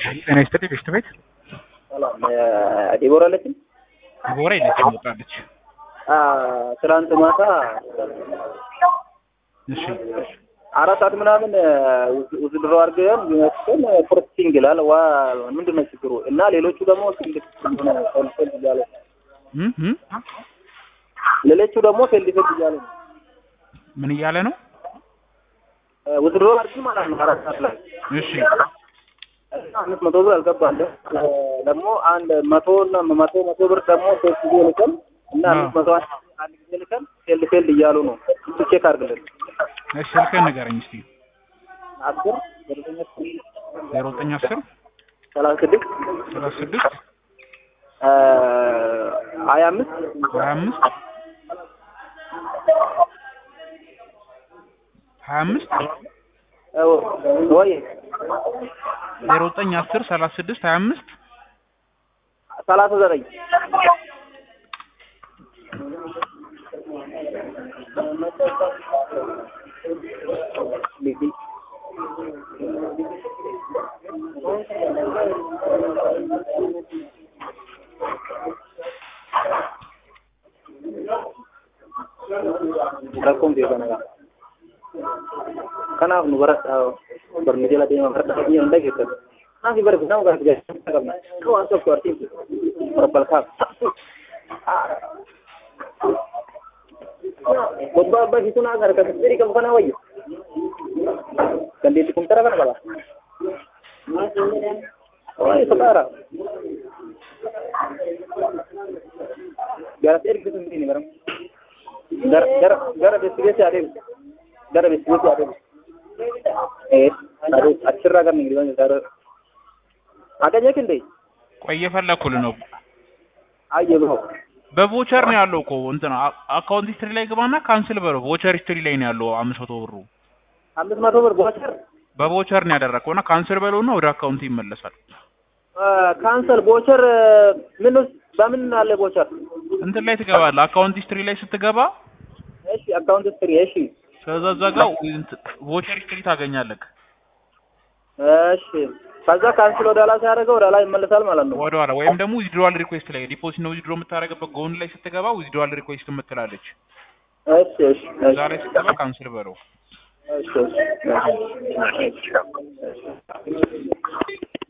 ጤና ይስጥልኝ ቤስት ቤት ሰላም ዲቦራ አለችኝ። ዲቦራ የለችም ወጣለች። ትናንት ማታ እሺ አራት ሰዓት ምናምን ውዝድሮ አድርገን ዩኒቨርሲቲን ፕሮሰሲንግ ይላል። ዋ ምንድን ነው ችግሩ? እና ሌሎቹ ደግሞ ፊልድ ፌልድ እያለ እም እም ሌሎቹ ደግሞ ፌልድ ፌልድ እያለ ነው። ምን እያለ ነው? ውዝድሮ አድርገን ማለት ነው አራት ሰዓት ላይ እሺ እና አምስት መቶ ብር አልገባለሁ። ደግሞ አንድ መቶ እና መቶ መቶ ብር ደግሞ ሶስት ጊዜ ልከን እና አምስት መቶ አንድ ጊዜ ልከን ፌልድ ፌልድ እያሉ ነው። እሱ ቼክ አድርግልን። እሺ ስልክህን ንገረኝ እስቲ። አስር ዘጠኝ ዜሮ ዘጠኝ አስር ሰላሳ ስድስት ሰላሳ ስድስት ሀያ አምስት ሀያ አምስት ሀያ አምስት ወይ ዜሮ ዘጠኝ አስር ሰላሳ ስድስት ሀያ አምስት ሰላሳ ዘጠኝ rakkoon beekanaadha. Kanaaf nu bara barnootaa jala deemaa bara dhaabbii hunda keessatti. Kanaaf bara nama gara gaazexaa qabna. Kan waan tokko artiisu barbalkaaf. Bobbaa abbaa shi kun akka harkasa sirrii qabu kana wayyu. Dandeettii kumtara kana qaba. Waa'ee soqaara. Garas ergisu hin baram. gara gara gara beeksisa adeemu gara beeksisa adeemu ee adeemu achirraa gara nigiriwwan gara አገኘህ እንዴ? ቆይ እየፈለኩልህ ነው። አየህ ብሎ በቮቸር ነው ያለው እኮ እንትን አ- አካውንት ሂስትሪ ላይ ግባና ካንስል በለው። ቮቸር ሂስትሪ ላይ ነው ያለው አምስት መቶ ብሩ አምስት መቶ ብር ቦቸር በቮቸር ነው ያደረግከው እና ካንስል በለውና ወደ አካውንት ይመለሳል። ካንሰል ቦቸር ምን ውስጥ በምን አለ ቦቸር? እንትን ላይ ትገባለህ። አካውንት ሂስትሪ ላይ ስትገባ እሺ አካውንት ስትሪ እሺ ከዛ እዛ ጋር ቮቸር ሂስትሪ ታገኛለህ። እሺ ከዛ ካንስል ወደ ላይ ሲያደርገው ወደ ላይ ይመለሳል ማለት ነው። ወደ ኋላ ወይም ደግሞ ዊዝድሮዋል ሪኩዌስት ላይ ዲፖዚት ነው ዊዝድሮ የምታደርግበት ጎን ላይ ስትገባ ዊዝድሮዋል ሪኩዌስት የምትላለች እሺ እሺ እዛ ላይ ስትገባ ካንስል በለው። እሺ እሺ እሺ